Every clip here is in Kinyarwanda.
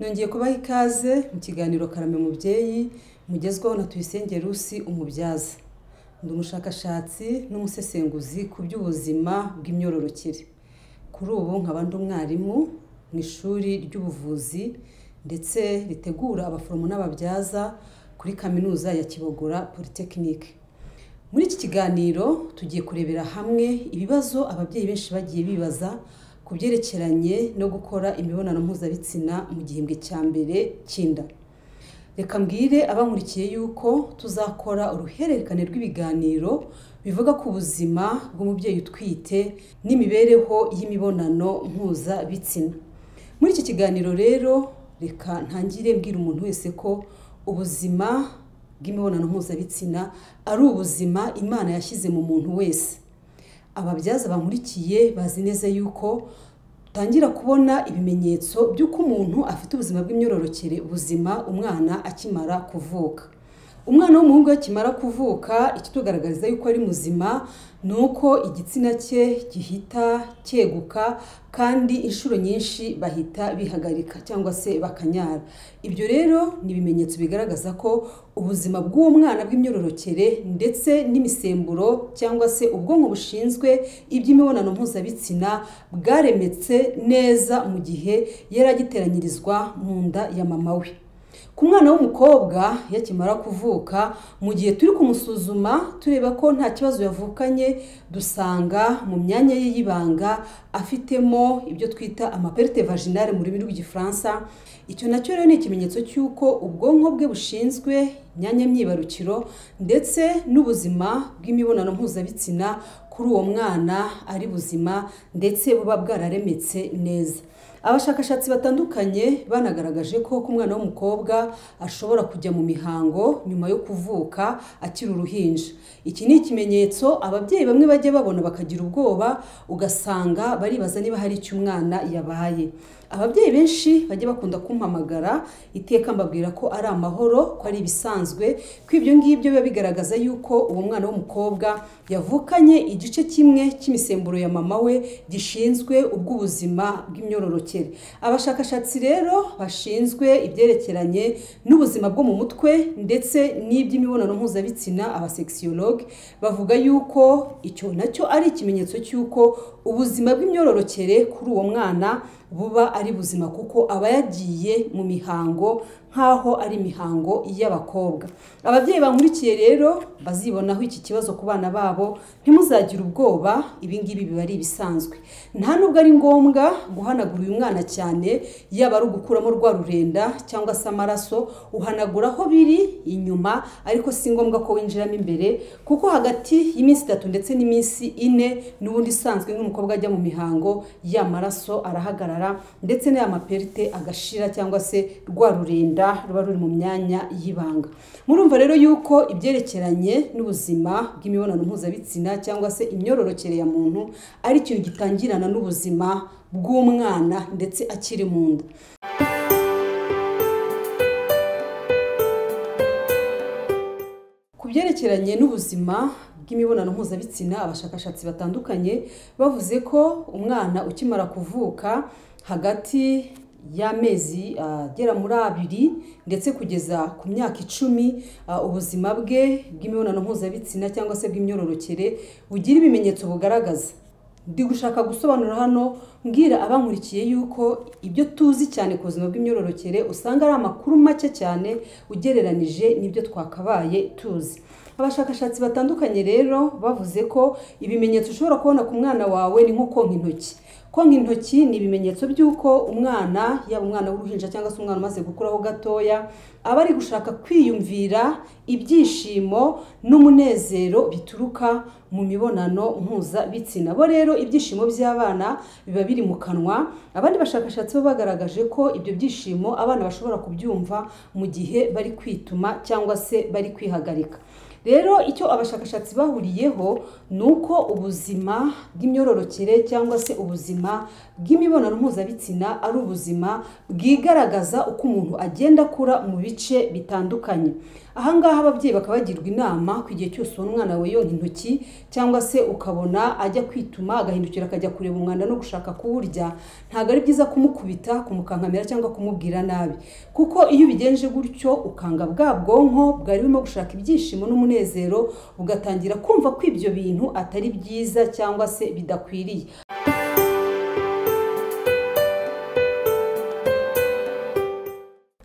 nongeye kubaha ikaze mu kiganiro karame mubyeyi mugezwaho na tuyisenge rusi umubyaza ndi umushakashatsi n'umusesenguzi ku by'ubuzima bw'imyororokere kuri ubu nkaba ndi umwarimu mu ishuri ry'ubuvuzi ndetse ritegura abaforomo n'ababyaza kuri kaminuza ya kibogora polytechnic muri iki kiganiro tugiye kurebera hamwe ibibazo ababyeyi benshi bagiye bibaza ku byerekeranye no gukora imibonano mpuzabitsina mu gihembwe cya mbere cy'inda reka mbwire abankurikiye yuko tuzakora uruhererekane rw'ibiganiro bivuga ku buzima bw'umubyeyi utwite n'imibereho y'imibonano mpuzabitsina muri iki kiganiro rero reka ntangire mbwira umuntu wese ko ubuzima bw'imibonano mpuzabitsina ari ubuzima imana yashyize mu muntu wese ababyaza bankurikiye bazi neza yuko utangira kubona ibimenyetso by'uko umuntu afite ubuzima bw'imyororokere buzima umwana akimara kuvuka umwana w'umuhungu akimara kuvuka ikitugaragariza yuko ari muzima ni uko igitsina cye gihita cyeguka kandi inshuro nyinshi bahita bihagarika cyangwa se bakanyara ibyo rero ni ibimenyetso bigaragaza ko ubuzima bw'uwo mwana bw'imyororokere ndetse n'imisemburo cyangwa se ubwonko bushinzwe iby'imibonano mpuzabitsina bwaremetse neza mu gihe yari agiteranyirizwa mu nda ya mama we ku mwana w'umukobwa yakimara kuvuka mu gihe turi kumusuzuma tureba ko nta kibazo yavukanye dusanga mu myanya ye y'ibanga afitemo ibyo twita amaperite vaginale mu rurimi rw'igifaransa icyo nacyo rero ni ikimenyetso cy'uko ubwonko bwe bushinzwe imyanya myibarukiro ndetse n'ubuzima bw'imibonano mpuzabitsina kuri uwo mwana ari buzima ndetse buba bwararemetse neza abashakashatsi batandukanye banagaragaje ko ku mwana w'umukobwa ashobora kujya mu mihango nyuma yo kuvuka akiri uruhinja iki ni ikimenyetso ababyeyi bamwe bajya babona bakagira ubwoba ugasanga baribaza niba hari icyo umwana yabaye ababyeyi benshi bajya bakunda kumpamagara iteka mbabwira ko ari amahoro ko ari ibisanzwe ko ibyo ngibyo biba bigaragaza yuko uwo mwana w'umukobwa yavukanye igice kimwe cy'imisemburo ya mama we gishinzwe ubw'ubuzima bw'imyororokere abashakashatsi rero bashinzwe ibyerekeranye n'ubuzima bwo mu mutwe ndetse n'iby'imibonano mpuzabitsina abasekisiyologe bavuga yuko icyo nacyo ari ikimenyetso cy'uko ubuzima bw'imyororokere kuri uwo mwana buba ari buzima kuko aba yagiye mu mihango nk'aho ari imihango y'abakobwa ababyeyi bankurikiye rero bazibonaho iki kibazo ku bana babo ntimuzagire ubwoba ibingibi biba ari ibisanzwe nta nubwo ari ngombwa guhanagura uyu mwana cyane yaba ari ugukuramo rwa rurenda cyangwa se amaraso uhanagura aho biri inyuma ariko si ngombwa ko winjiramo imbere kuko hagati y'iminsi itatu ndetse n'iminsi ine n'ubundi isanzwe nk'umukobwa ajya mu mihango ya maraso arahagarara ndetse n'aya maperite agashira cyangwa se rwa rurenda ruba ruri mu myanya y'ibanga murumva rero yuko ibyerekeranye n'ubuzima bw'imibonano mpuzabitsina cyangwa se imyororokere ya muntu ari ikintu gitangirana n'ubuzima bw'umwana ndetse akiri mu nda ku byerekeranye n'ubuzima bw'imibonano mpuzabitsina abashakashatsi batandukanye bavuze ko umwana ukimara kuvuka hagati y'amezi agera muri abiri ndetse kugeza ku myaka icumi ubuzima bwe bw'imibonano mpuzabitsina cyangwa se bw'imyororokere bugira ibimenyetso bugaragaza ndi gushaka gusobanura hano mbwira abankurikiye yuko ibyo tuzi cyane ku buzima bw'imyororokere usanga ari amakuru make cyane ugereranije n'ibyo twakabaye tuzi abashakashatsi batandukanye rero bavuze ko ibimenyetso ushobora kubona ku mwana wawe ni nko konka intoki konka intoki ni ibimenyetso by'uko umwana yaba umwana w'uruhinja cyangwa se umwana umaze gukuraho gatoya aba ari gushaka kwiyumvira ibyishimo n'umunezero bituruka mu mibonano mpuzabitsina bo rero ibyishimo by'abana biba biri mu kanwa abandi bashakashatsi bo bagaragaje ko ibyo byishimo abana bashobora kubyumva mu gihe bari kwituma cyangwa se bari kwihagarika rero icyo abashakashatsi bahuriyeho ni uko ubuzima bw'imyororokere cyangwa se ubuzima bw'imibonano mpuzabitsina ari ubuzima bwigaragaza uko umuntu agenda akura mu bice bitandukanye aha ngaha ababyeyi bakaba bagirwa inama ku gihe cyose ubona umwana we yonka intoki cyangwa se ukabona ajya kwituma agahindukira akajya kureba umwanda no gushaka kuwurya ntabwo ari byiza kumukubita kumukankamira cyangwa kumubwira nabi kuko iyo ubigenje gutyo ukanga bwa bwonko bwari burimo gushaka ibyishimo n'umunezero ugatangira kumva ko ibyo bintu atari byiza cyangwa se bidakwiriye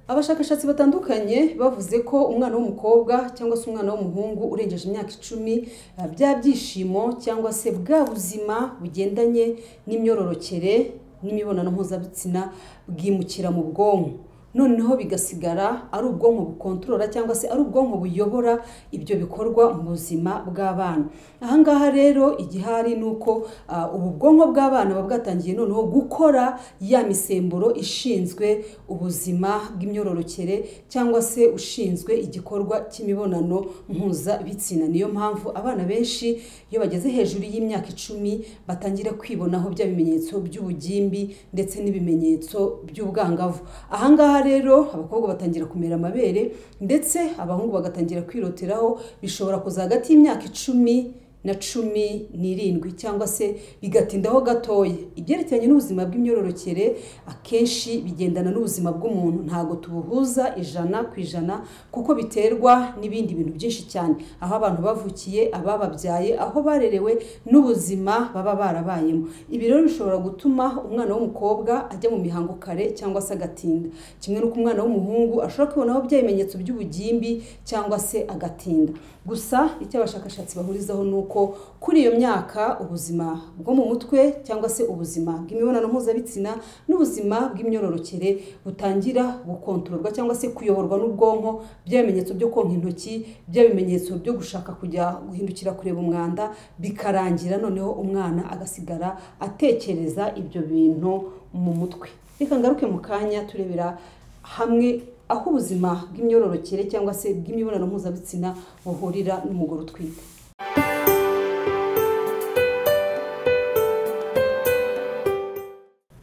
abashakashatsi batandukanye bavuze ko umwana w'umukobwa cyangwa se umwana w'umuhungu urengeje imyaka icumi eh, bya byishimo cyangwa se bwa buzima bugendanye n'imyororokere n'imibonano mpuzabitsina bwimukira mu bwonko noneho bigasigara ari ubwonko bukontorora cyangwa se ari ubwonko buyobora ibyo bikorwa mu buzima bw'abana aha ngaha rero igihari ni uko ah, ubu bwonko bw'abana buba bwatangiye noneho gukora ya misemburo ishinzwe ubuzima bw'imyororokere cyangwa se ushinzwe igikorwa cy'imibonano mpuzabitsina niyo mpamvu abana benshi iyo bageze hejuru y'imyaka icumi batangira kwibonaho bya bimenyetso by'ubugimbi ndetse n'ibimenyetso by'ubwangavu aha ngaha rero abakobwa batangira kumera amabere ndetse abahungu bagatangira kwiroteraho bishobora kuza hagati y'imyaka icumi na cumi n'irindwi cyangwa se bigatindaho gatoya ibyerekeranye n'ubuzima bw'imyororokere akenshi bigendana n'ubuzima bw'umuntu ntabwo tubuhuza ijana ku ijana kuko biterwa n'ibindi bintu byinshi cyane aho abantu bavukiye abababyaye aho barerewe n'ubuzima baba barabayemo ibi rero bishobora gutuma umwana w'umukobwa ajya mu mihango kare cyangwa se agatinda kimwe n'uko umwana w'umuhungu ashobora kwibonaho bya bimenyetso by'ubugimbi cyangwa se agatinda gusa icyo abashakashatsi bahurizaho ni uko kuri iyo myaka ubuzima bwo mu mutwe cyangwa se ubuzima bw'imibonano mpuzabitsina n'ubuzima bw'imyororokere butangira gukontororwa cyangwa se kuyoborwa n'ubwonko bya bimenyetso byo konka intoki bya bimenyetso byo gushaka kujya guhindukira kureba umwanda bikarangira noneho umwana agasigara atekereza ibyo bintu mu mutwe reka ngaruke mu kanya turebera hamwe aho ubuzima bw'imyororokere cyangwa se bw'imibonano mpuzabitsina buhurira n'umugore utwite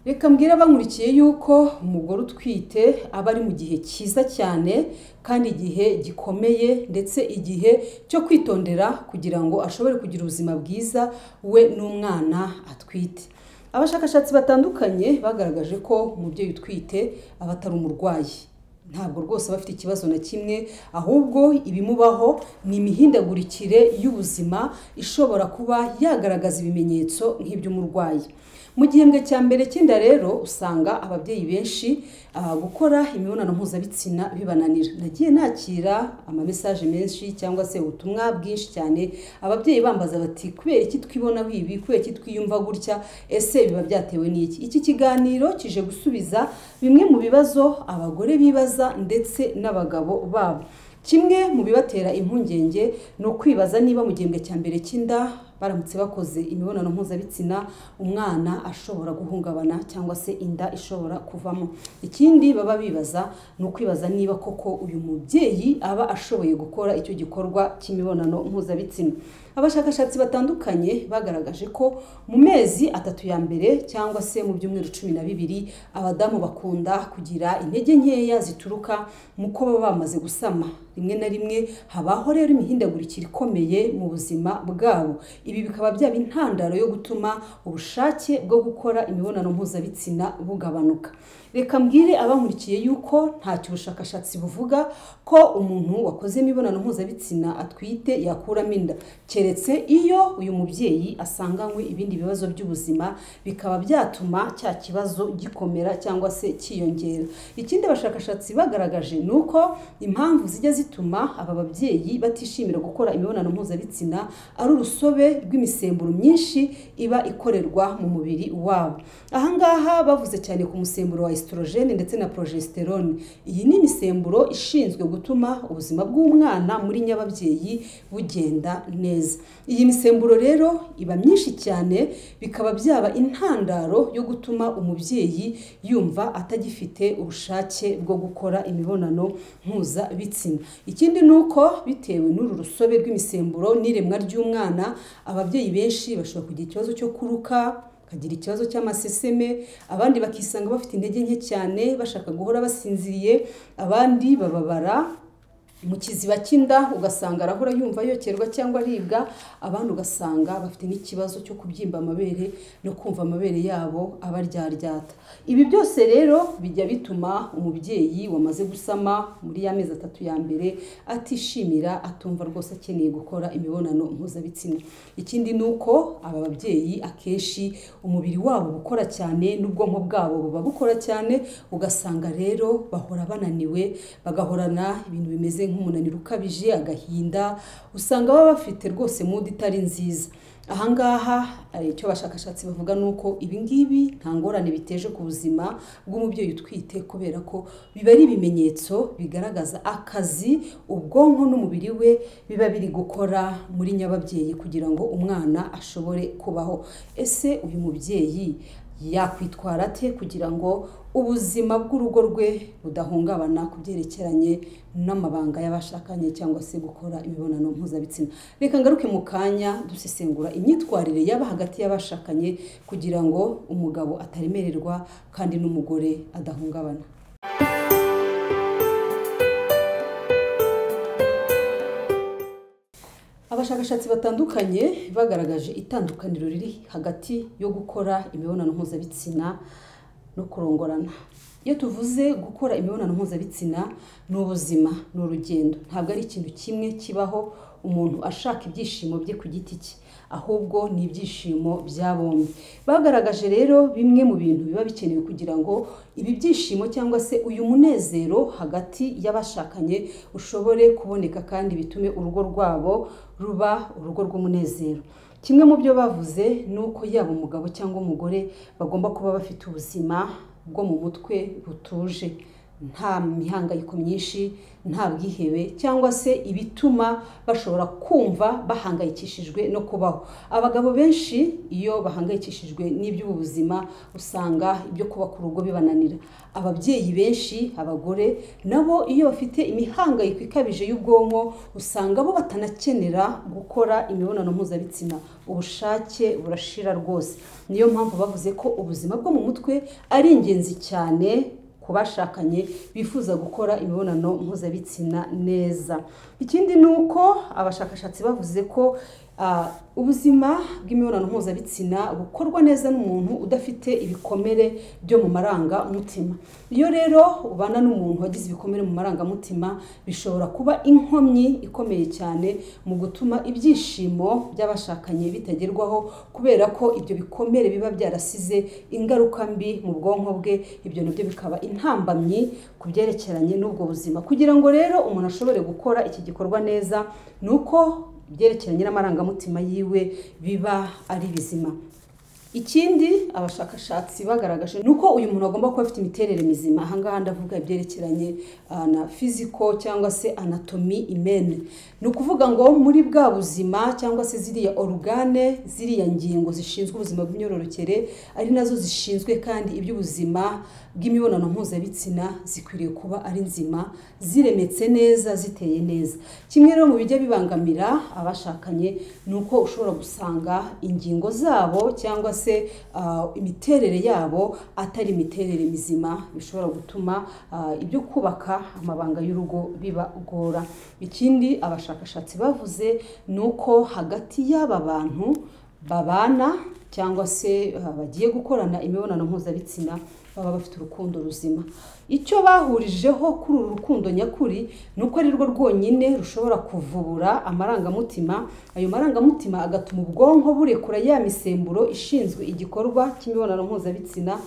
reka mbwira abankurikiye yuko umugore utwite aba ari mu gihe cyiza cyane kandi igihe gikomeye ndetse igihe cyo kwitondera kugira ngo ashobore kugira ubuzima bwiza we n'umwana atwite abashakashatsi batandukanye bagaragaje ko umubyeyi utwite aba atari umurwayi ntabwo rwose aba afite ikibazo na kimwe ahubwo ibimubaho ni imihindagurikire y'ubuzima ishobora kuba yagaragaza ibimenyetso nk'iby'umurwayi mu gihembwe cya mbere cy'inda rero usanga ababyeyi benshi ah, gukora imibonano mpuzabitsina bibananira nagiye nakira amamesaje menshi cyangwa se ubutumwa bwinshi cyane ababyeyi bambaza bati kubera iki twibonaho ibi kubera iki twiyumva gutya ese biba byatewe n'iki iki kiganiro kije gusubiza bimwe mu bibazo abagore bibaza ndetse n'abagabo babo kimwe mu bibatera impungenge ni ukwibaza niba mu gihembwe cya mbere cy'inda baramutse bakoze imibonano mpuzabitsina umwana ashobora guhungabana cyangwa se inda ishobora kuvamo ikindi baba bibaza ni ukwibaza niba koko uyu mubyeyi aba ashoboye gukora icyo gikorwa cy'imibonano mpuzabitsina abashakashatsi batandukanye bagaragaje ko mu mezi atatu ya mbere cyangwa se mu byumweru cumi na bibiri abadamu bakunda kugira intege nkeya zituruka mu ko baba bamaze gusama rimwe na rimwe habaho rero imihindagurikire ikomeye mu buzima bwabo ibi bikaba byaba intandaro yo gutuma ubushake bwo gukora imibonano mpuzabitsina bugabanuka reka mbwire abankurikiye yuko ntacyo ubushakashatsi buvuga ko umuntu wakoze imibonano mpuzabitsina atwite yakuramo inda keretse iyo uyu mubyeyi asanganywe ibindi bibazo by'ubuzima bikaba byatuma cya kibazo gikomera cyangwa se cyiyongera ikindi abashakashatsi bagaragaje ni uko impamvu zijya zituma aba babyeyi batishimira gukora imibonano mpuzabitsina ari urusobe rw'imisemburo myinshi iba ikorerwa mu mubiri wabo ahangaha bavuze cyane ku musemburo wa esitorogene ndetse na porogesteron iyi ni imisemburo ishinzwe gutuma ubuzima bw'umwana muri nyababyeyi bugenda neza iyi misemburo rero iba myinshi cyane bikaba byaba intandaro yo gutuma umubyeyi yumva atagifite ubushake bwo gukora imibonano mpuzabitsina ikindi ni uko bitewe n'uru rusobe rw'imisemburo n'iremwa ry'umwana ababyeyi benshi bashobora kugira ikibazo cyo kuruka bakagira ikibazo cy'amaseseme abandi bakisanga bafite intege nke cyane bashaka guhora basinziriye abandi bababara mu kiziba cy'inda ugasanga arahora yumva yokerwa cyangwa aribwa abandi ugasanga bafite n'ikibazo cyo kubyimba amabere no kumva amabere yabo abaryaryata ibi byose rero bijya bituma umubyeyi wamaze gusama muri ya mezi atatu ya mbere atishimira atumva rwose akeneye gukora imibonano mpuzabitsina ikindi ni uko aba babyeyi akenshi umubiri wabo uba ukora cyane n'ubwonko bwabo buba bukora cyane ugasanga rero bahora bananiwe bagahorana ibintu bimeze nk'umunaniro ukabije agahinda usanga baba bafite rwose mudu itari nziza ahangaha icyo abashakashatsi bavuga ni uko ibingibi nta ngorane biteje ku buzima bw'umubyeyi utwite kubera ko biba ari ibimenyetso bigaragaza akazi ubwonko n'umubiri we biba biri gukora muri nyababyeyi kugira ngo umwana ashobore kubaho ese uyu mubyeyi yakwitwara ate kugira ngo ubuzima bw'urugo rwe budahungabana ku byerekeranye n'amabanga y'abashakanye cyangwa se gukora imibonano mpuzabitsina reka ngaruke mu kanya dusesengura imyitwarire yaba hagati y'abashakanye kugira ngo umugabo ataremererwa kandi n'umugore adahungabana abashakashatsi batandukanye bagaragaje itandukaniro riri hagati yo gukora imibonano mpuzabitsina no kurongorana iyo tuvuze gukora imibonano mpuzabitsina ni ubuzima ni urugendo ntabwo ari ikintu kimwe kibaho umuntu ashaka ibyishimo bye ku giti cye ahubwo ni ibyishimo bya bombi bagaragaje rero bimwe mu bintu biba bikenewe kugira ngo ibi byishimo cyangwa se uyu munezero hagati y'abashakanye ushobore kuboneka kandi bitume urugo rwabo ruba urugo rw'umunezero kimwe mu byo bavuze ni uko yaba umugabo cyangwa umugore bagomba kuba bafite ubuzima bwo mu mutwe butuje nta mihangayiko myinshi nta bwihebe cyangwa se ibituma bashobora kumva bahangayikishijwe no kubaho abagabo benshi iyo bahangayikishijwe n'iby'ubu buzima usanga ibyo kuba ku rugo bibananira ababyeyi benshi abagore nabo iyo bafite imihangayiko ikabije y'ubwonko usanga bo batanakenera gukora imibonano mpuzabitsina ubushake burashira rwose niyo mpamvu bavuze ko ubuzima bwo mu mutwe ari ingenzi cyane ku bashakanye bifuza gukora imibonano mpuzabitsina neza ikindi ni uko abashakashatsi bavuze ko ubuzima bw'imibonano mpuzabitsina bukorwa neza n'umuntu udafite ibikomere byo mu marangamutima iyo rero ubana n'umuntu wagize ibikomere mu marangamutima bishobora kuba inkomyi ikomeye cyane mu gutuma ibyishimo by'abashakanye bitagerwaho kubera ko ibyo bikomere biba byarasize ingaruka mbi mu bwonko bwe ibyo nabyo bikaba intambamyi ku byerekeranye n'ubwo buzima kugira ngo rero umuntu ashobore gukora iki gikorwa neza ni uko ibyerekeranye n'amarangamutima yiwe biba ari bizima ikindi abashakashatsi bagaragaje ni uko uyu muntu agomba kuba afite imiterere mizima ahangaha ndavuga ibyerekeranye na fiziko cyangwa se anatomi imene ni ukuvuga ngo muri bwa buzima cyangwa se ziriya orugane ziriya ngingo zishinzwe ubuzima bw'imyororokere ari nazo zishinzwe kandi iby'ubuzima bw'imibonano mpuzabitsina zikwiriye kuba ari nzima ziremetse neza ziteye neza kimwe rero mu bijya bibangamira abashakanye ni uko ushobora gusanga ingingo zabo cyangwa se imiterere yabo atari imiterere mizima bishobora gutuma ibyo kubaka amabanga y'urugo bibagora ikindi abashakashatsi bavuze ni uko hagati y'aba bantu babana cyangwa se bagiye gukorana imibonano mpuzabitsina baba bafite urukundo ruzima icyo bahurijeho kuri uru rukundo nyakuri ni uko ari rwo rwonyine rushobora kuvubura amarangamutima ayo marangamutima agatuma ubwonko burekura ya misemburo ishinzwe igikorwa cy'imibonano mpuzabitsina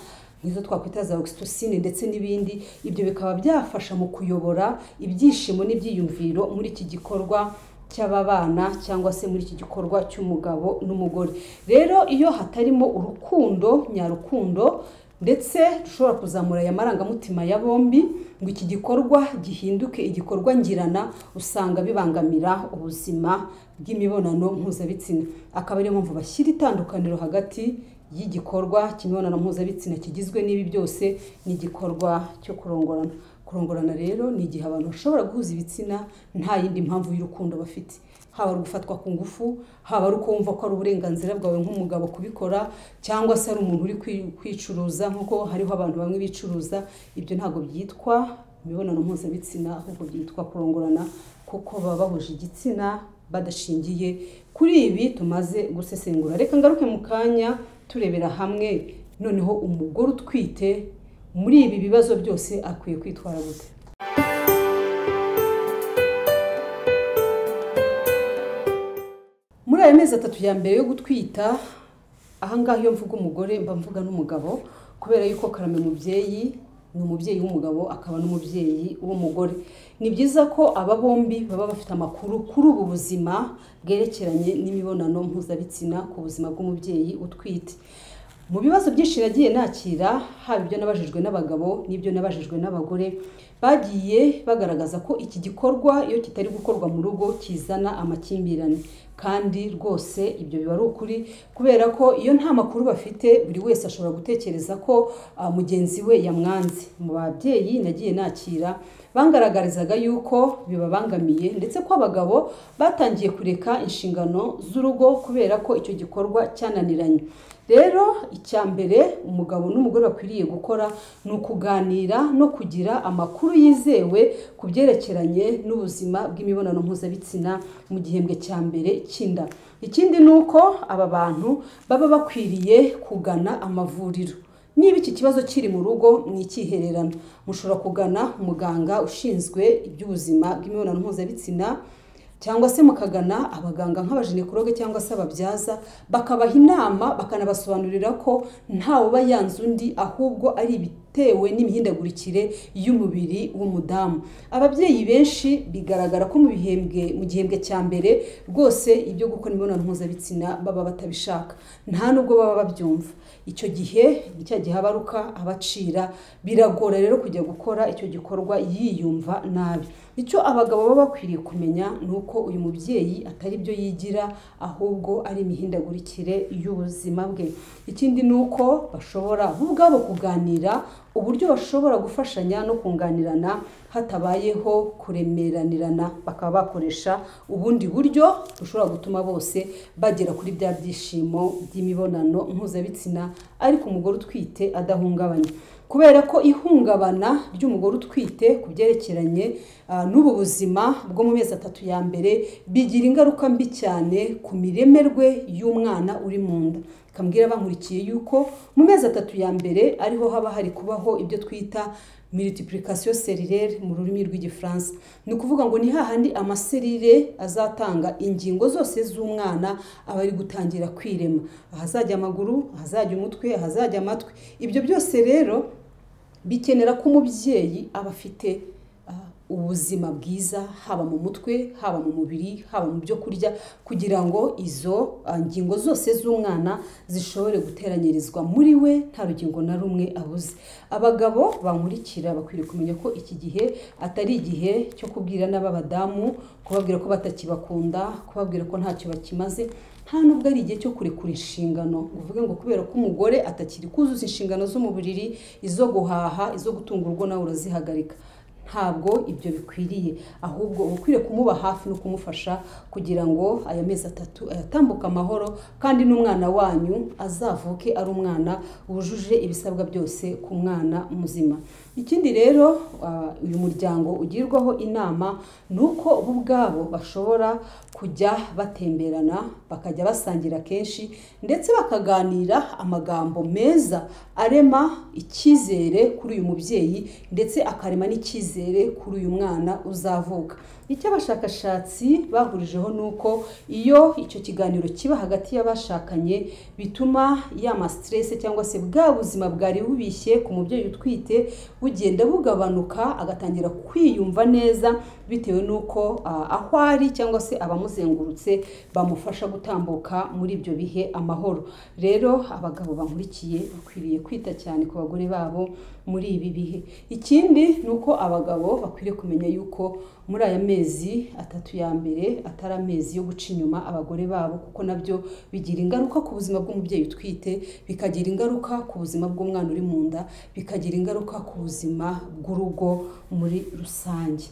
nk'izo twakwita za oxytocin ndetse n'ibindi ibyo bikaba byafasha mu kuyobora ibyishimo n'ibyiyumviro muri iki gikorwa cy'aba bana cyangwa se muri iki gikorwa cy'umugabo n'umugore rero iyo hatarimo urukundo nyarukundo ndetse dushobora kuzamura aya marangamutima ya bombi ngo iki gikorwa gihinduke igikorwa ngirana usanga bibangamira ubuzima bw'imibonano mpuzabitsina akaba ariyo mpamvu bashyira itandukaniro hagati y'igikorwa cy'imibonano mpuzabitsina kigizwe n'ibi byose ni igikorwa cyo kurongorana kurongorana rero ni igihe abantu bashobora guhuza ibitsina nta yindi mpamvu y'urukundo bafite haba ari ugufatwa ku ngufu haba ari uko wumva ko ari uburenganzira bwawe nk'umugabo kubikora cyangwa se ari umuntu uri kwicuruza nk'uko hariho abantu bamwe bicuruza ibyo ntabwo byitwa imibonano mpuzabitsina ahubwo byitwa kurongorana kuko baba bahuje igitsina badashingiye kuri ibi tumaze gusesengura reka ngaruke mu kanya turebera hamwe noneho umugore utwite muri ibi bibazo byose akwiye kwitwara gute muri aya mezi atatu ya mbere yo gutwita ahangaha iyo mvuga umugore mba mvuga n'umugabo kubera yuko karame mubyeyi ni umubyeyi w'umugabo akaba n'umubyeyi w'umugore ni byiza ko aba bombi baba bafite amakuru kuri ubu buzima bwerekeranye n'imibonano mpuzabitsina ku buzima bw'umubyeyi utwite mu bibazo byinshi nagiye nakira haba ibyo nabajijwe n'abagabo n'ibyo nabajijwe n'abagore bagiye bagaragaza ko iki gikorwa iyo kitari gukorwa mu rugo kizana amakimbirane kandi rwose ibyo biba ari ukuri kubera ko iyo nta makuru bafite buri wese ashobora gutekereza ko mugenzi we yamwanze mu babyeyi nagiye nakira bangaragarizaga yuko bibabangamiye ndetse ko abagabo batangiye kureka inshingano z'urugo kubera ko icyo gikorwa cyananiranye rero icya mbere umugabo n'umugore bakwiriye gukora ni ukuganira no kugira amakuru yizewe ku byerekeranye n'ubuzima bw'imibonano mpuzabitsina mu gihembwe cya mbere cy'inda ikindi ni uko aba bantu baba bakwiriye kugana amavuriro niba iki kibazo kiri mu rugo ni ikihererano mushobora kugana umuganga ushinzwe iby'ubuzima bw'imibonano mpuzabitsina cyangwa se mukagana abaganga nk'abajenekologe cyangwa se ababyaza bakabaha inama bakanabasobanurira ko ntawuba yanze undi ahubwo ari ibitewe n'imihindagurikire y'umubiri w'umudamu ababyeyi benshi bigaragara ko mu bihembwe mu gihembwe cya mbere rwose ibyo gukora imibonano mpuzabitsina baba batabishaka nta nubwo baba babyumva icyo gihe ni cya gihe abaruka abacira biragora rero kujya gukora icyo gikorwa yiyumva nabi icyo abagabo baba bakwiriye kumenya ni uko uyu mubyeyi atari byo yigira ahubwo ari imihindagurikire y'ubuzima bwe ikindi ni uko bashobora bo ubwabo kuganira uburyo bashobora gufashanya no kunganirana hatabayeho kuremeranirana bakaba bakoresha ubundi buryo bushobora gutuma bose bagera kuri bya byishimo by'imibonano mpuzabitsina ariko umugore utwite adahungabanye kubera ko ihungabana ry'umugore utwite ku byerekeranye n'ubu buzima bwo mu mezi atatu ya mbere bigira ingaruka mbi cyane ku mireme rwe y'umwana uri mu nda kambwira bankurikiye yuko mu mezi atatu ya mbere ariho haba hari kubaho ibyo twita multiplication serire mu rurimi rw'igifaransa ni ukuvuga ngo ni hahandi amaserire azatanga ingingo zose z'umwana aba ari gutangira kwirema ahazajya amaguru ahazajya umutwe ahazajya amatwi ibyo byose rero bikenera ko umubyeyi aba afite ubuzima bwiza haba mu mutwe haba mu mubiri haba mu byo kurya kugira ngo izo ngingo zose z'umwana zishobore guteranyirizwa muri we nta rugingo na rumwe abuze abagabo bankurikira bakwiriye kumenya ko iki gihe atari igihe cyo kubwira n'ab'abadamu kubabwira ko batakibakunda kubabwira ko ntacyo bakimaze nta nubwo ari igihe cyo kurekura inshingano uvuge ngo kubera ko umugore atakiri kuzuza inshingano zo mu buriri izo guhaha izo gutunga urugo nawe urazihagarika ntabwo ibyo bikwiriye ahubwo uba ukwiriye kumuba hafi no kumufasha kugira ngo aya mezi atatu ayatambuke amahoro kandi n'umwana wanyu azavuke ari umwana wujuje ibisabwa byose ku mwana muzima ikindi rero uyu muryango ugirwaho inama ni uko bo ubwabo bashobora kujya batemberana bakajya basangira kenshi ndetse bakaganira amagambo meza arema icyizere kuri uyu mubyeyi ndetse akarema n'icyizere kuri uyu mwana uzavuka icyo abashakashatsi bahurijeho ni uko iyo icyo kiganiro kiba hagati y'abashakanye bituma ya masitirese cyangwa se bwa buzima bwari bubishye ku mubyeyi utwite bugenda bugabanuka agatangira kwiyumva neza bitewe n'uko ah, aho ari cyangwa se abamuzengurutse bamufasha gutambuka muri ibyo bihe amahoro rero abagabo bankurikiye bakwiriye kwita cyane ku bagore babo muri ibi bihe ikindi ni uko abagabo bakwiriye kumenya yuko muri aya mezi atatu ya mbere atari amezi yo guca inyuma abagore babo kuko nabyo bigira ingaruka ku buzima bw'umubyeyi utwite bikagira ingaruka ku buzima bw'umwana uri mu nda bikagira ingaruka ku buzima bw'urugo muri rusange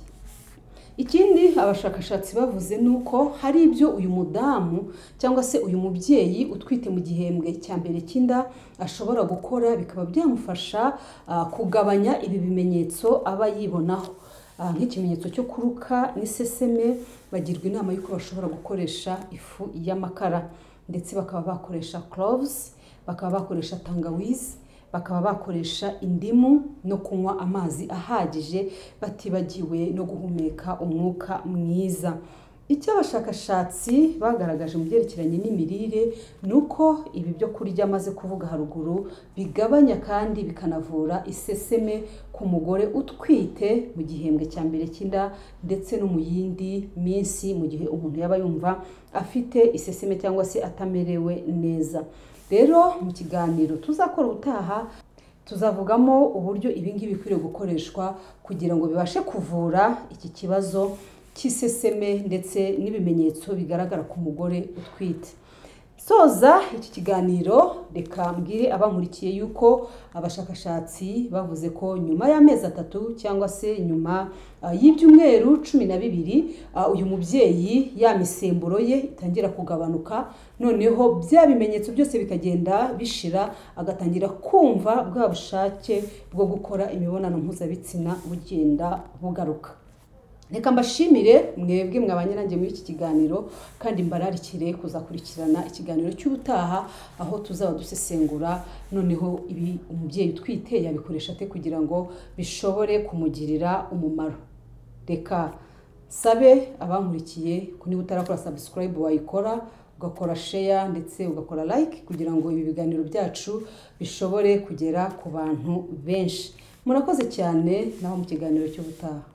ikindi abashakashatsi bavuze ni uko hari ibyo uyu mudamu cyangwa se uyu mubyeyi utwite mu gihembwe cya mbere cy'inda ashobora gukora bikaba byamufasha ah, kugabanya ibi bimenyetso aba yibonaho Ah, nk'ikimenyetso cyo kuruka n'iseseme bagirwa inama y'uko bashobora gukoresha ifu y'amakara ndetse bakaba bakoresha cloves bakaba bakoresha tangawizi bakaba bakoresha indimu no kunywa amazi ahagije batibagiwe no guhumeka umwuka mwiza icyo abashakashatsi bagaragaje mu byerekeranye n'imirire ni uko ibi byo kurya maze kuvuga haruguru bigabanya kandi bikanavura iseseme ku mugore utwite mu gihembwe cya mbere cy'inda ndetse no mu yindi minsi mu gihe umuntu yaba yumva afite iseseme cyangwa se atamerewe neza rero mu kiganiro tuzakora ubutaha tuzavugamo uburyo ibingibi bikwiriye gukoreshwa kugira ngo bibashe kuvura iki kibazo cy'iseseme ndetse n'ibimenyetso bigaragara ku mugore utwite soza iki kiganiro reka mbwire abankurikiye yuko abashakashatsi bavuze ko nyuma y'amezi atatu cyangwa se nyuma ah, y'ibyumweru cumi na bibiri ah, uyu mubyeyi ya misemburo ye itangira kugabanuka noneho bya bimenyetso byose bikagenda bishira agatangira kumva bwa bushake bwo gukora imibonano mpuzabitsina bugenda bugaruka reka mbashimire mwebwe mwabanye nanjye muri iki kiganiro kandi mbararikire kuzakurikirana ikiganiro cy'ubutaha aho tuzaba dusesengura noneho ibi umubyeyi utwite yabikoresha ate kugira ngo bishobore kumugirira umumaro reka sabe abankurikiye ko niba utarakora subscribe wayikora ugakora share ndetse ugakora like kugira ngo ibi biganiro byacu bishobore kugera ku bantu benshi murakoze cyane naho mu kiganiro cy'ubutaha